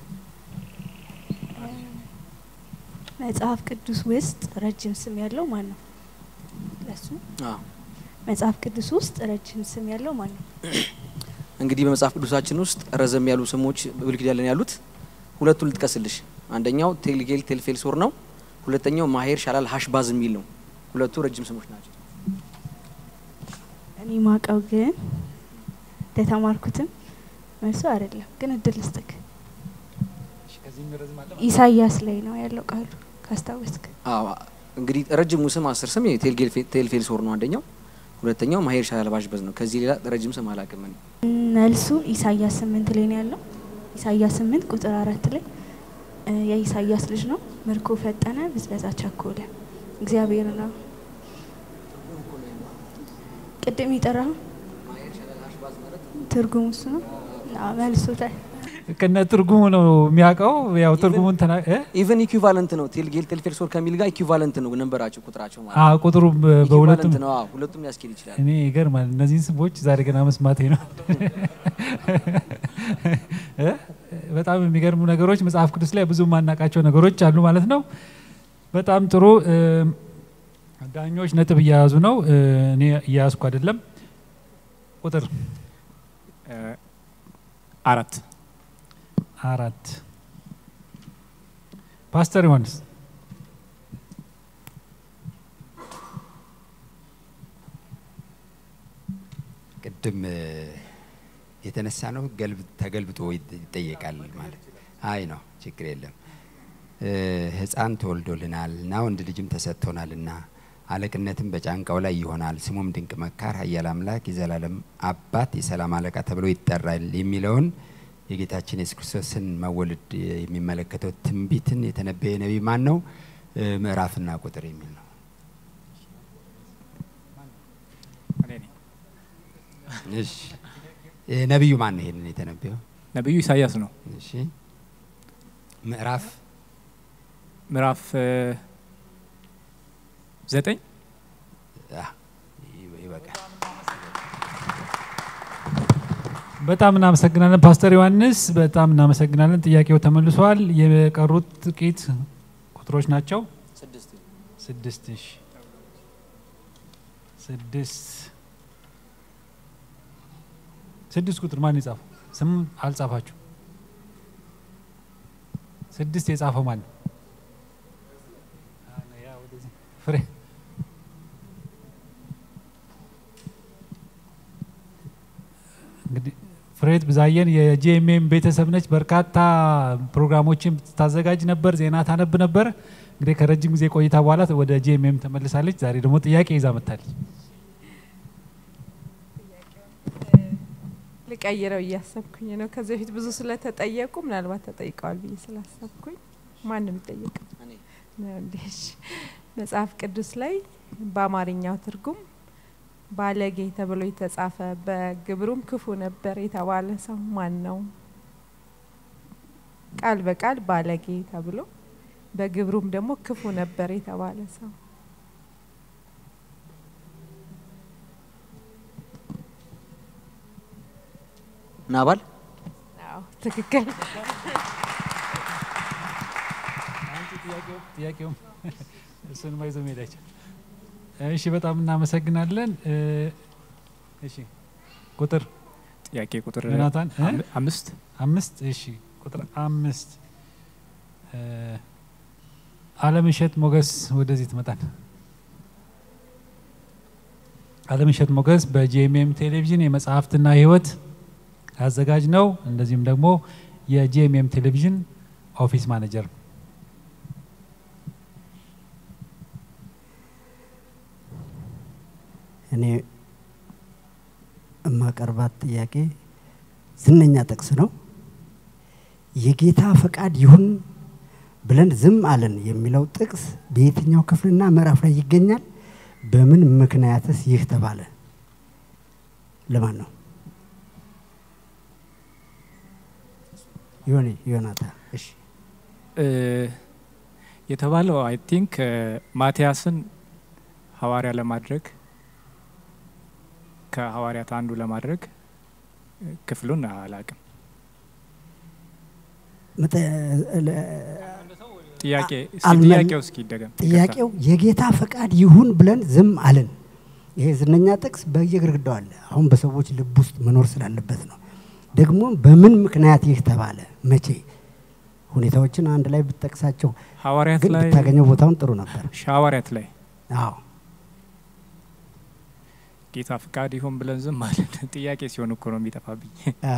መጽሐፍ ቅዱስ ውስጥ ረጅም ስም ያለው ማን ነው? ለሱ አዎ። መጽሐፍ ቅዱስ ውስጥ ረጅም ስም ያለው ማን ነው? እንግዲህ በመጽሐፍ ቅዱሳችን ውስጥ ረዘም ያሉ ስሞች በብሉይ ኪዳን ላይ ያሉት ሁለቱን ልጥቀስልሽ። አንደኛው ቴልጌል ቴልፌልሶር ነው። ሁለተኛው ማሄር ሻላል ሀሽባዝ የሚል ነው። ሁለቱ ረጅም ስሞች ናቸው። እኔ ማቀው ግን እንደተማርኩትም መልሶ አይደለም፣ ግን እድል ልስጥክ። ኢሳያስ ላይ ነው ያለው ቃሉ ካስታወስክ። አዎ እንግዲህ ረጅሙ ስም አስር ስም ቴልጌል ቴልፌልሶር ነው አንደኛው። ሁለተኛው ማሄር ሻላል ሀሽባዝ ነው። ከዚህ ሌላ ረጅም ስም አላውቅም እኔ። መልሱ ኢሳያስ ስምንት ላይ ነው ያለው። ኢሳያስ ስምንት ቁጥር አራት ላይ እ፣ የኢሳያስ ልጅ ነው ምርኮ ፈጠነ፣ ብዝበዛ ቸኮለ፣ እግዚአብሔር ነው ቅድም የጠራኸው ትርጉሙ እሱ ነው። አዎ፣ መልሱ ታይ ከነ ትርጉሙ ነው የሚያውቀው። ያው ትርጉሙን ተና እ? ኢቨን ኢኩቫለንት ነው። ቴልጌል ቴልፌልሶር ከሚል ጋር ኢኩቫለንት ነው ነንበራቸው ቁጥራቸው ማለት አዎ ቁጥሩ በ- በሁለቱም ኢኩቫለንት ነው። አዎ ሁለቱም ሊያስኬድ ይችላል። እኔ ይገርማል። እነዚህን ስሞች ዛሬ ገና መስማቴ ነው። እ? በጣም የሚገርሙ ነገሮች መጽሐፍ ቅዱስ ላይ ብዙ የማናውቃቸው ነገሮች አሉ ማለት ነው። በጣም ጥሩ እ፣ ዳኞች ነጥብ እያያዙ ነው። እ፣ እኔ እያያዝኩ አይደለም። ቁጥር እ፣ አራት አራት ፓስተር ዮሐንስ ቅድም እ፣ የተነሳ ነው ገልብ ተገልብጦ ይጥ- ይጠየቃል ማለት አይ ነው ችግር የለም እ፣ ህፃን ተወልዶልናል እና ወንድ ልጅም ተሰጥቶናልና አለቅነትም በጫንቃው ላይ ይሆናል ስሙም ድንቅ መካር ኃያል አምላክ የዘላለም አባት የሰላም አለቃ ተብሎ ይጠራል የሚለውን የጌታችን የሱስ ክርስቶስን መወለድ የሚመለከተው ትንቢትን የተነበየ ነቢይ ማን ነው እ፣ ምዕራፍና ቁጥር የሚል ነው እኔ ነኝ። እሺ እ፣ ነቢዩ ማን ነው ይሄንን የተነበየው ነቢዩ ኢሳያስ ነው። እሺ ምዕራፍ ምዕራፍ እ፣ ዘጠኝ አ፣ ይ- ይበቃል። በጣም እናመሰግናለን ፓስተር ዮሐንስ፣ በጣም እናመሰግናለን። ጥያቄው ተመልሷል። የቀሩት ጥቂት ቁጥሮች ናቸው። ስድስት ስድስት እሺ፣ ስድስት ስድስት ቁጥር ማን የጻፈው? ስም አልጻፋችሁ። ስድስት የጻፈው ማን ነው? ፍሬ እንግዲህ ፍሬት ብዛየን የጂኤምኤም ቤተሰብ ነች። በርካታ ፕሮግራሞችን ታዘጋጅ ነበር፣ ዜና ታነብ ነበር። እንግዲህ ከረጅም ጊዜ ቆይታ በኋላ ወደ ጂኤምኤም ተመልሳለች። ዛሬ ደግሞ ጥያቄ ይዛ መጥታለች። ልቀይረው እያሰብኩኝ ነው። ከዚህ በፊት ብዙ ስለተጠየቁ ምናልባት ተጠይቀዋል ብዬ ስላሰብኩኝ ማንም ይጠየቅ እኔ ነው እንዴ? እሺ። መጽሐፍ ቅዱስ ላይ በአማርኛው ትርጉም ባለጌ ተብሎ የተጻፈ በግብሩም ክፉ ነበር የተባለ ሰው ማን ነው? ቃል በቃል ባለጌ ተብሎ በግብሩም ደግሞ ክፉ ነበር የተባለ ሰው ናባል አዎ፣ ትክክል። ጥያቄውም እሱን ይዞ መሄድ አይቻልም። እሺ በጣም እናመሰግናለን። እ፣ እሺ ቁጥር ጥያቄ ቁጥር ዮናታን እ? አም- አምስት አምስት እሺ ቁጥር አምስት እ፣ አለምሸት ሞገስ ወደዚህ ትመጣል። አለምሸት ሞገስ በጂኤምኤም ቴሌቪዥን የመጽሐፍትና ሕይወት አዘጋጅ ነው። እንደዚሁም ደግሞ የጂኤምኤም ቴሌቪዥን ኦፊስ ማኔጀር ነው። እኔ የማቀርባት ጥያቄ ዝነኛ ጥቅስ ነው። የጌታ ፈቃድ ይሁን ብለን ዝም አለን የሚለው ጥቅስ በየትኛው ክፍልና ምዕራፍ ላይ ይገኛል? በምን ምክንያትስ ይህ ተባለ? ለማን ነው? ዮኒ ዮናታ። እሺ እ፣ የተባለው አይ ቲንክ ማቲያስን ሐዋርያ ለማድረግ ከሐዋርያት አንዱ ለማድረግ እ፣ ክፍሉን አላቅም። መጠ- ለ- ጥያቄ እስኪ አልመል- ጥያቄው እስኪ ይደገም። ጥያቄው የጌታ ፈቃድ ይሁን ብለን ዝም አለን። ይሄ ዝነኛ ጥቅስ በየግድግዳው አለ። አሁን በሰዎች ልብ ውስጥ መኖር ስላለበት ነው። ደግሞ በምን ምክንያት ይህ ተባለ? መቼ? ሁኔታዎችን አንድ ላይ ብትጠቅሳቸው ሐዋርያት ግን ላይ ብታገኘው ቦታውን ጥሩ ነበር። ሐዋርያት ላይ አዎ ጌታ ፍቃድ ይሁን ብለን ዝም አለን። ጥያቄ ሲሆን እኮ ነው የሚጠፋብኝ። አ፣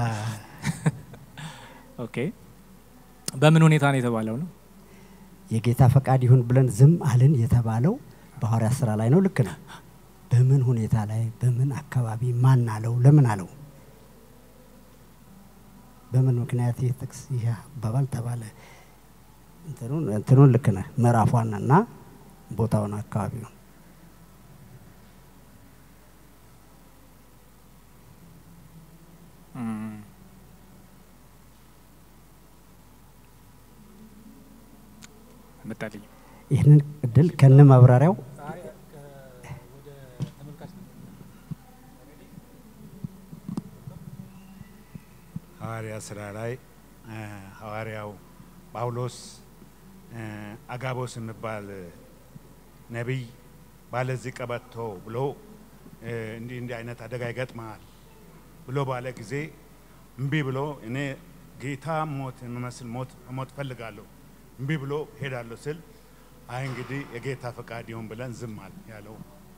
ኦኬ በምን ሁኔታ ነው የተባለው ነው? የጌታ ፈቃድ ይሁን ብለን ዝም አልን የተባለው በሐዋርያት ስራ ላይ ነው። ልክ ነው። በምን ሁኔታ ላይ፣ በምን አካባቢ፣ ማን አለው፣ ለምን አለው? በምን ምክንያት ይህ ጥቅስ ይህ አባባል ተባለ? እንትኑን እንትኑን ልክ ነህ። ምዕራፏን እና ቦታውን አካባቢውን እም፣ መጣልኝ። ይህንን እድል ከነ ማብራሪያው ሐዋርያ ስራ ላይ እ፣ ሐዋርያው ጳውሎስ እ፣ አጋቦስ የሚባል ነቢይ ባለዚህ ቀበቶ ብሎ እ፣ እንዲህ እንዲህ አይነት አደጋ ይገጥመሃል ብሎ ባለ ጊዜ እምቢ ብሎ እኔ ጌታ ሞት የሚመስል ሞት ሞት ፈልጋለሁ እምቢ ብሎ ሄዳለሁ ስል አይ እንግዲህ የጌታ ፈቃድ ይሁን ብለን ዝም አል ያለው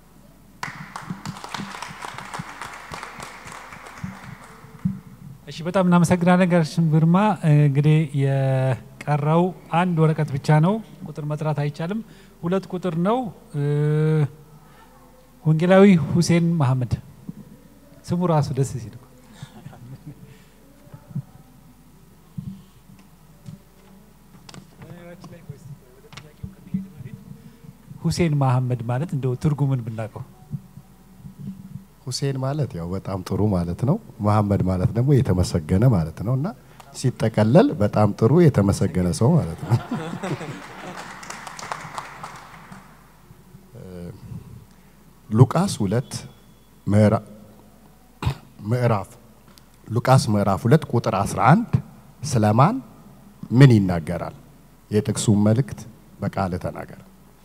እሺ በጣም እናመሰግናለን ጋሽ ግርማ። እንግዲህ የቀረው አንድ ወረቀት ብቻ ነው። ቁጥር መጥራት አይቻልም። ሁለት ቁጥር ነው። እ፣ ወንጌላዊ ሁሴን መሐመድ ስሙ ራሱ ደስ ሲል እኮ። ሁሴን መሐመድ ማለት እንደው ትርጉምን ብናውቀው ሁሴን ማለት ያው በጣም ጥሩ ማለት ነው። መሐመድ ማለት ደግሞ የተመሰገነ ማለት ነው እና ሲጠቀለል በጣም ጥሩ የተመሰገነ ሰው ማለት ነው። ሉቃስ ሁለት ምዕራ- ምዕራፍ ሉቃስ ምዕራፍ ሁለት ቁጥር 11 ስለማን ምን ይናገራል? የጥቅሱን መልእክት በቃል ተናገር።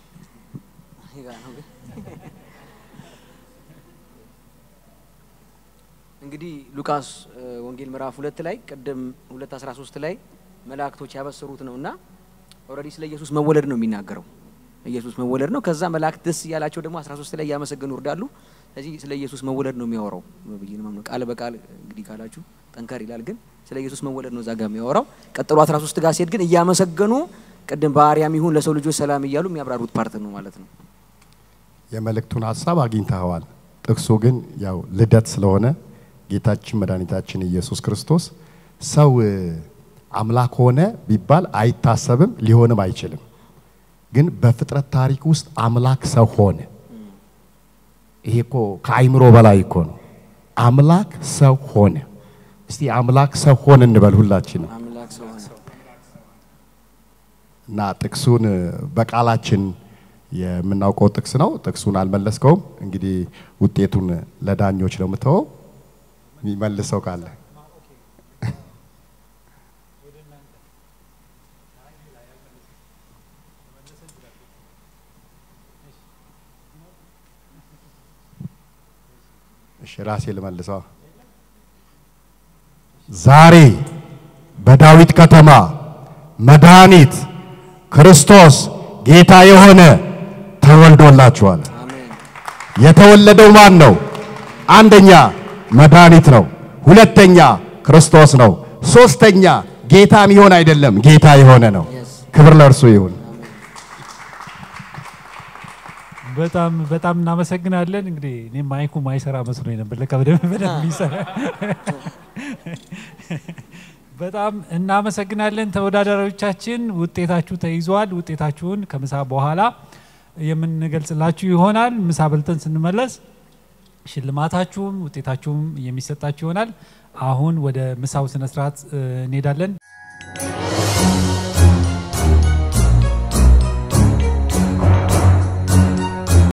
እንግዲህ ሉቃስ እ፣ ወንጌል ምዕራፍ ሁለት ላይ ቅድም ሁለት አስራ ሶስት ላይ መላእክቶች ያበሰሩት ነው እና ኦልሬዲ ስለ ኢየሱስ መወለድ ነው የሚናገረው። ኢየሱስ መወለድ ነው። ከዛ መላእክት ደስ እያላቸው ደግሞ አስራ ሶስት ላይ እያመሰገኑ ይወርዳሉ። ስለዚህ ስለ ኢየሱስ መወለድ ነው የሚያወራው ብዬ ነው የማምነው። ቃል በቃል እንግዲህ ካላችሁ ጠንከር ይላል፣ ግን ስለ ኢየሱስ መወለድ ነው እዛ ጋር የሚያወራው። ቀጥሎ አስራ ሶስት ጋር ሲሄድ ግን እያመሰገኑ ቅድም በአርያም ይሁን ለሰው ልጆች ሰላም እያሉ የሚያብራሩት ፓርት ነው ማለት ነው። የመልእክቱን ሀሳብ አግኝተኸዋል። ጥቅሱ ግን ያው ልደት ስለሆነ ጌታችን መድኃኒታችን ኢየሱስ ክርስቶስ ሰው እ፣ አምላክ ሆነ ቢባል አይታሰብም፣ ሊሆንም አይችልም። ግን በፍጥረት ታሪክ ውስጥ አምላክ ሰው ሆነ። ይሄ እኮ ከአይምሮ በላይ እኮ ነው። አምላክ ሰው ሆነ። እስቲ አምላክ ሰው ሆነ እንበል ሁላችንም። አምላክ ሰው ሆነ። እና ጥቅሱን በቃላችን የምናውቀው ጥቅስ ነው። ጥቅሱን አልመለስከውም። እንግዲህ ውጤቱን ለዳኞች ነው የምተወው። የሚመልሰው ካለ እሺ፣ ራሴ ልመልሰው። ዛሬ በዳዊት ከተማ መድኃኒት ክርስቶስ ጌታ የሆነ ተወልዶላችኋል። የተወለደው ማን ነው? አንደኛ መድኃኒት ነው። ሁለተኛ ክርስቶስ ነው። ሶስተኛ ጌታ የሚሆን አይደለም፣ ጌታ የሆነ ነው። ክብር ለእርሱ ይሁን። በጣም በጣም እናመሰግናለን። እንግዲህ እኔ ማይኩ ማይሰራ መስሎኝ ነበር። ለካ በደንብ በደንብ ይሰራ። በጣም እናመሰግናለን ተወዳዳሪዎቻችን። ውጤታችሁ ተይዟል። ውጤታችሁን ከምሳ በኋላ የምንገልጽላችሁ ይሆናል። ምሳ በልተን ስንመለስ ሽልማታችሁም ውጤታችሁም የሚሰጣችሁ ይሆናል። አሁን ወደ ምሳው ስነስርዓት እንሄዳለን።